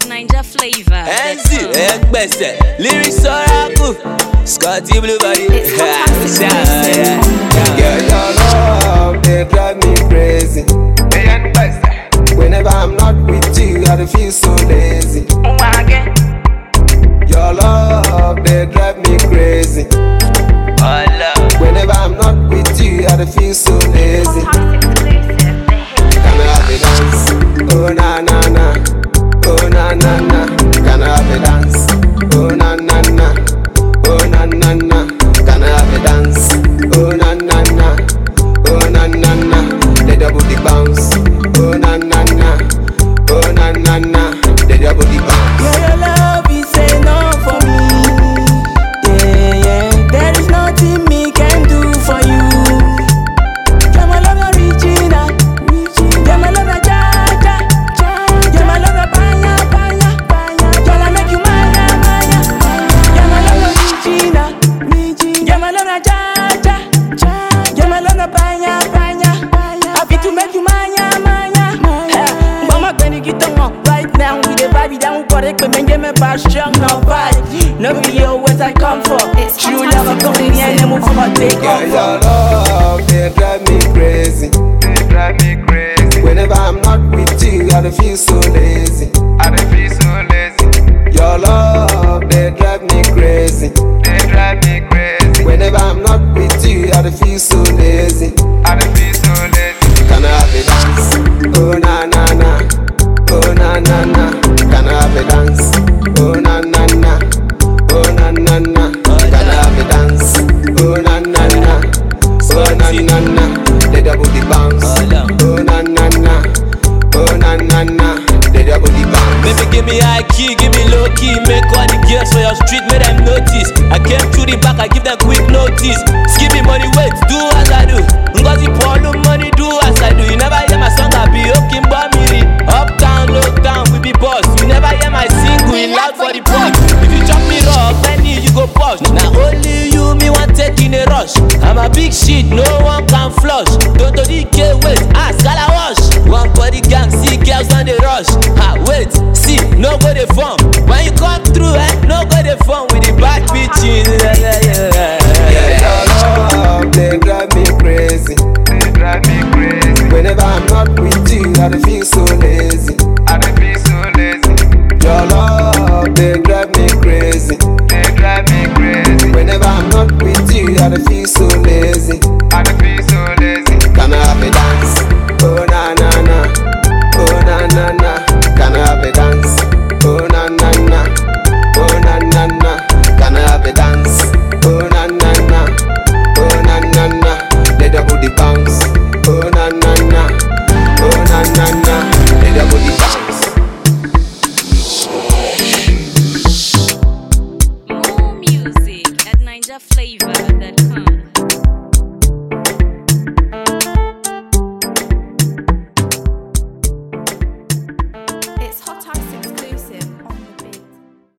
Ninja flavor. Enzi, Egbese, Lyrics Oracle, Scotty Blue Body. It's fantastic Yeah, yeah, yeah. Girl, your love, they drive me crazy. Whenever I'm not with you, I dey feel so lazy. Your love, they drive me crazy. Whenever I'm not with you, I dey feel so lazy. Can I have a dance? Oh na na na, oh na na na. Can I have a dance? Oh na na na, oh na na na. Can I have a dance? Oh na na na, oh na na na. The double the bounce. Oh na na na, oh na na na. The double the bounce. Yeah, your love is enough for me. Yeah, yeah. There is nothing me can do for you. Yeah, my love, you're Regina. Yeah, my love, you're Jaja. Yeah, my love, you're Banya, Banya, Banya. Girl, I make you mine, mine. Yeah, my love, you're Regina. Yeah, my love, you're Jaja. Yeah, my love, you're Banya, Banya. Happy to make you mine, mine. Mama, when you get on right now, we the vibe down, got it, but man, give me passion, no vibe. No video, what I come for. It's True love, I come in here and move for take Girl, off. your love, they drive me crazy. They drive me crazy. Whenever I'm not with you, I dey feel so lazy. I dey feel so lazy. Your love, they drive me crazy. They drive me crazy. Whenever I'm not with you, I dey feel so lazy. I dey feel so lazy. Can I have a dance? Oh na na na, oh na na na. Can I have a dance? Oh na na na, oh na na na. Can I have a dance? Oh na na na, oh na na na. The double the bounce. Oh na na na, oh na na na. The double the bounce. Baby, give me high key, give me low key. Make all the girls for your street, make them notice. I came through the back, I give them quick notice. Skip me money, wait, do as I do. Ngozi Paulo money, do as I do. You never hear my song, I be okay, Bamiri. Uptown, low down, we be boss. You never hear my single, in loud for the pot. If you chop me raw, penny, you go push. Now only you, me want take in a rush. I'm a big shit, no one can flush. Don't to the K, wait, ask, gala wash. One body gang, see girls on the rush. Ha, wait, see, no go the form. When you come through, eh, no go the form with the back bitches. Yeah, yeah, yeah, yeah, yeah. Your love, they drive me crazy. They drive me crazy. Whenever I'm not with you, I dey feel so lazy. I dey feel so lazy. Your love, they drive me crazy. They drive me crazy. Whenever I'm not with you, I dey feel so lazy.